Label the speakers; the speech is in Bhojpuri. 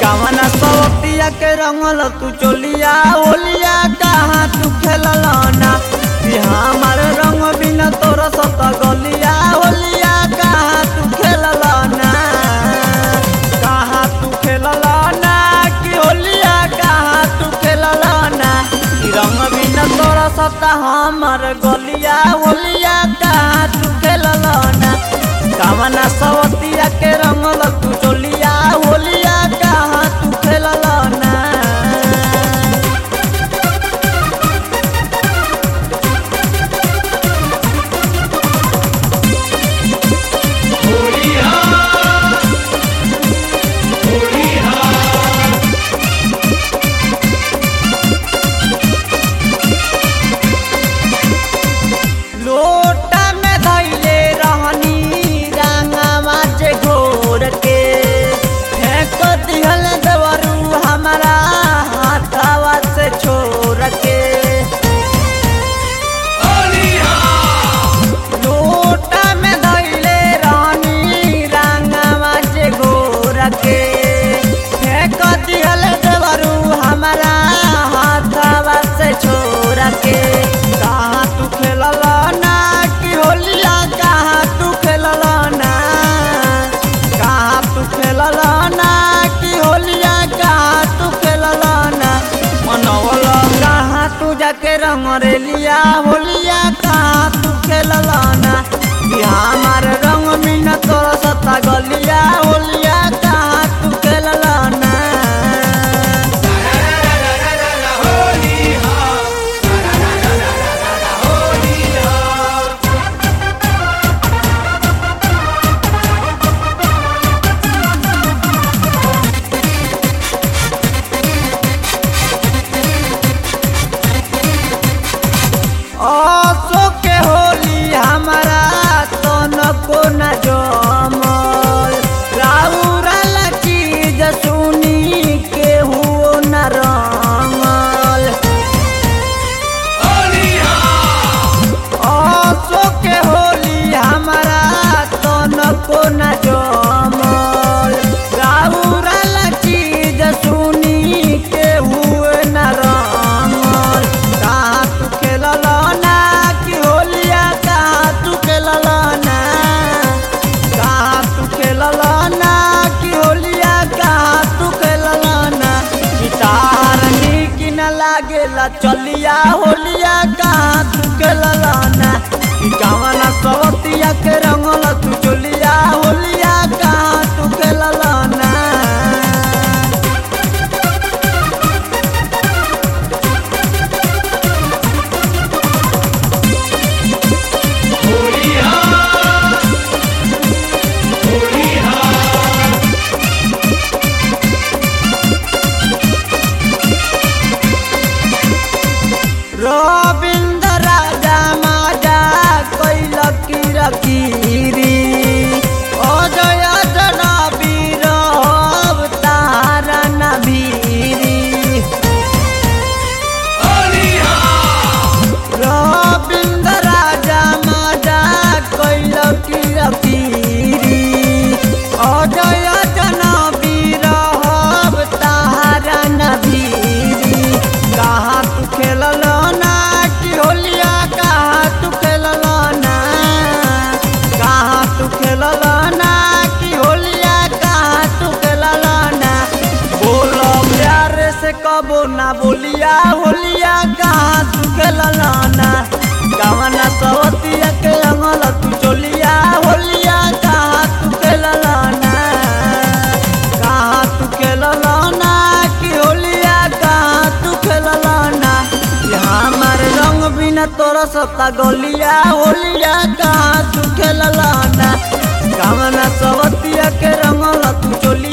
Speaker 1: कामना सवतिया के रंगल तू चोलिया होलिया कहाँ तू खेलना कि हमार रंग बिना तोरा सत गलिया होलिया कहाँ तू खेलना कहाँ तू खेलना कि होलिया कहाँ तू खेलना कि रंग बिना तोरा सत हमार गलिया होलिया कहाँ तू खेलना कामना सवतिया के रंगल तू चोलिया होलिया कहाँ तू खेलना लोटा में धैले रहनी रंगवा जे घोर के फेंक दिहल देवरू हमारा हाथवा से छोड़ के लोटा में धैले रहनी रंगवा जे घोर के फेंक दिहल देवरू हमारा हाथवा से छोड़ के कहाँ तू खेलला ना कि होलिया कहाँ तू खेलला ना कहाँ तू खेलला ना कि होलिया कहाँ तू खेलला ना मनवला कहाँ तू जाके रंग रेलिया होलिया कहाँ तू खेलला ना कि हमार रंग मीना तोरा सता गलिया होलिया कहाँ तू खेलला ना अशोक के होली हमारा तन को न जमल राउरल चीज सुनी के हुओ न रंगल अशोक के होली हमारा तन को न जमल राउरल चीज सुनी के हुए न रंगल कहाँ तू खेलला ना कि होलिया कहाँ तू खेलला ना कहाँ तू खेलला ना कि होलिया कहाँ तू खेलला ना गिटार नीक न लागेला चलिया होलिया कहाँ तू खेलला ना कि कावना सवतिया के रंगल तू चलिया होलिया कहाँ तू खेलला ना रविंद्र राजा माजा कैल किरकिरी अजय जनबीर तारा नभीरी रविंद्र राजा माजा कैल किरकिरी अजय जनबीर तारा नभीरी कहाँ तू खेलला ना कि होलिया कहाँ तू खेलला ना कहाँ तू खेलला ना कि होलिया कहाँ तू खेलला ना बोलो प्यार से कबो ना बोलिया होलिया कहाँ तू खेलला ना कवना सवतिया के अंगल तू चोलिया होलिया कहाँ तू खेलला ना कहाँ तू खेलला ना कि होलिया कहाँ तू खेलला ना कि हमार रंग बिना तोरा सता गलिया होलिया कहाँ तू खेलला ना कवना सवतिया के रंगल तू चोलिया